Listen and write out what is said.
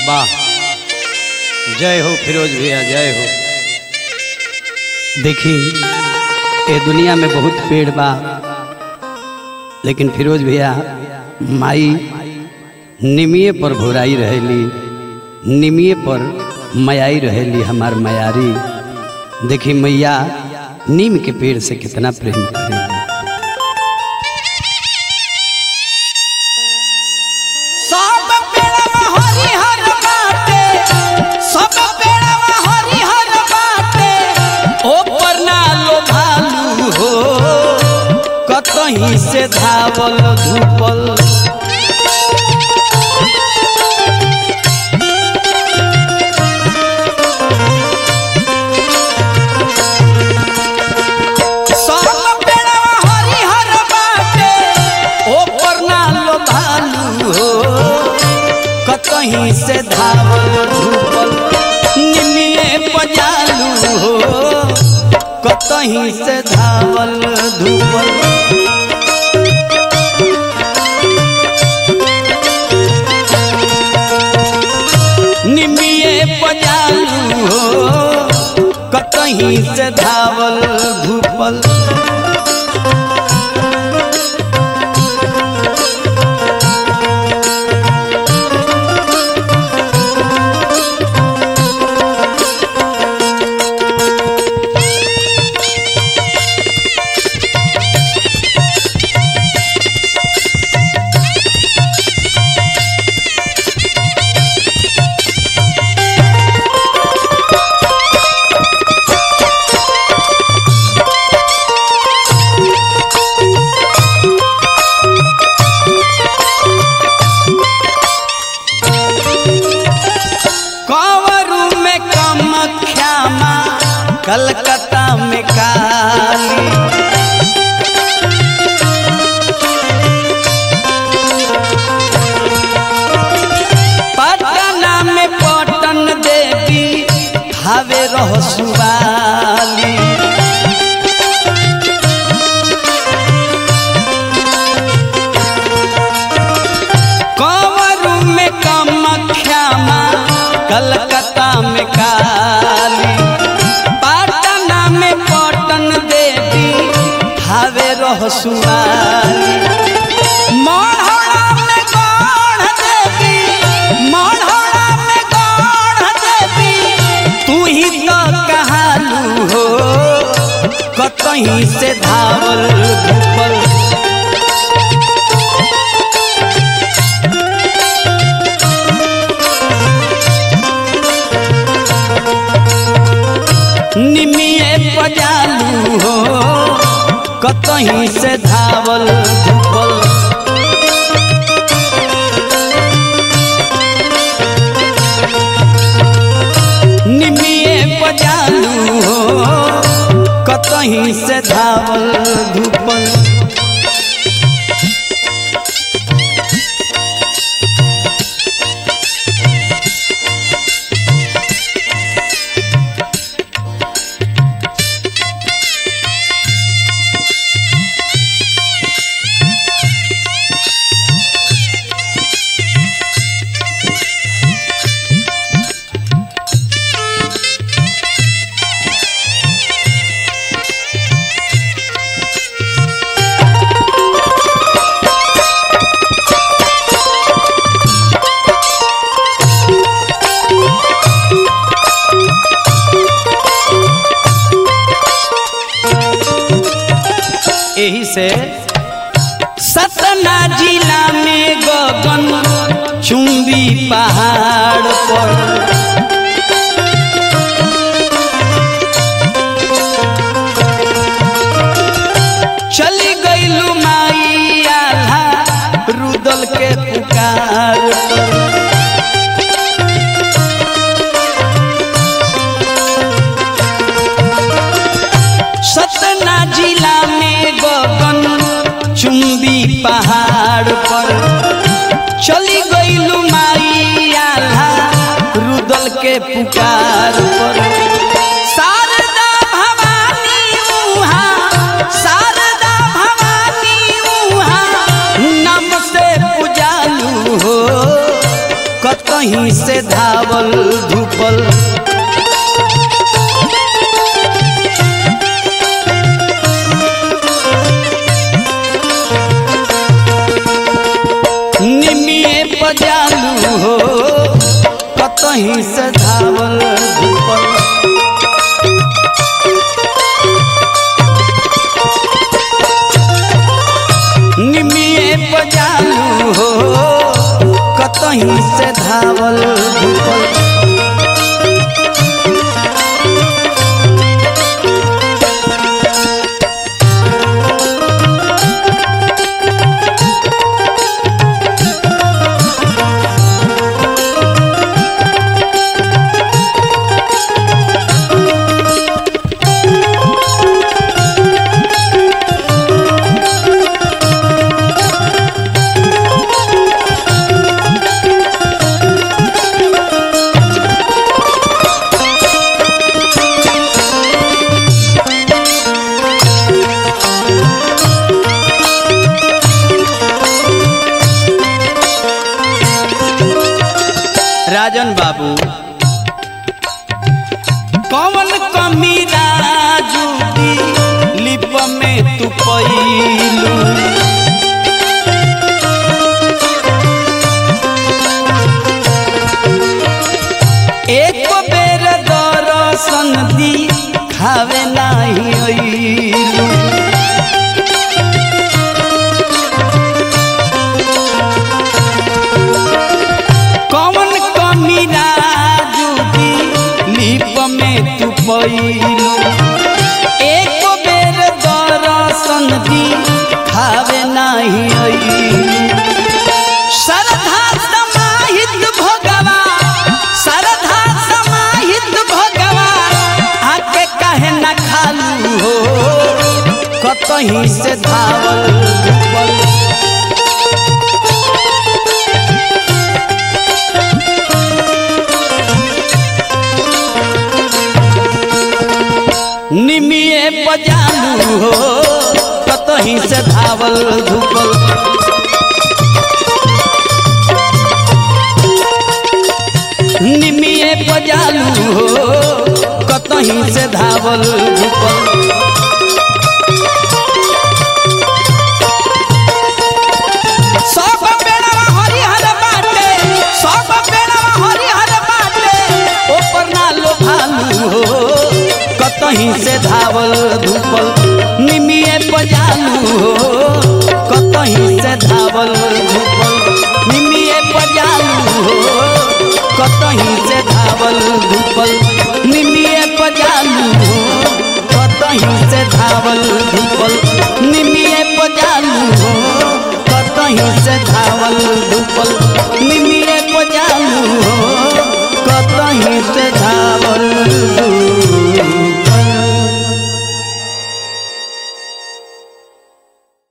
वाह जय हो फिरोज भैया जय हो देखी ए दुनिया में बहुत पेड़ बा लेकिन फिरोज भैया माई निमिये पर भोराई रहेली निमिये पर मयाई रहेली हमार मयारी देखी मैया नीम के पेड़ से कितना प्रेम करेली सब पेड़वा हरिहर बाटे सब पेड़वा हरिहर बाटे ऊपर ना लो भालू हो कतहीं से धावल धूपल सब पेड़वा हरिहर बाटे ऊपर ना लो भालू हो कतहीं से धावल धूपल निमिये पजालू हो कतहीं से धावल धूपल निमिये पजालू हो कतहीं से धावल धूपल कंवरू में कमख्यामा कलकत्ता में काली पटना में पटन देवी हावे रह सुवाली कंवरू में कमख्यामा कलकत्ता में काली पटना में पटन देवी हावे रह सुवाली मढ़ौरा में गढ़ देवी मढ़ौरा में गढ़ देवी तू ही तो कहालू हो कतहीं से धावल धूपल निमिये पजालू हो कतहीं से धावल धूपल निमिये पजालू हो कतहीं से धावल धूपल यही से सतना जिला में गगन चुंबी पहाड़ पर चली गईलू माई आल्हा रुदल के पुकार पर सतना जिला में गगन चुंबी पहाड़ पर चली गईलू माई आल्हा रुदल के पुकार पर शारदा भवानी उहा शारदा भवानी उहा नम से पुजालू हो कत कतहीं से धावल धूपल निमिए पजालू हो कतहीं से धावल धूपल निमिए पजालू हो कतहीं से धावल धूपल राजन बाबू कौन कमी राजू दी लिप में तू पैलू एक बेर दर्शन दी खावे नाही अइलू कौन कमी राजू दी लिप में तू पैलू एक बेर दर्शन दी खावे नाही अइलू श्रद्धा समाहित भोगवा श्रद्धा समाहित भोगवा आके काहे न खालू हो कतहीं से धावल धूपल निमिए पजालू हो कतहीं से धावल धूपल निमिए पजालू हो कतहीं से धावल धूपल सब बेड़वा हरिहर बाटे सब बेड़वा हरिहर बाटे ऊपर ना लो भालू हो कतहीं से धावल धूपल निमिए पजालू हो कतहीं से धावल धूपल निमिए पजालू हो कतहीं से धावल धूपल निमिए पजालू हो कतहीं से धावल धूपल निमिए पजालू हो कतहीं से धावल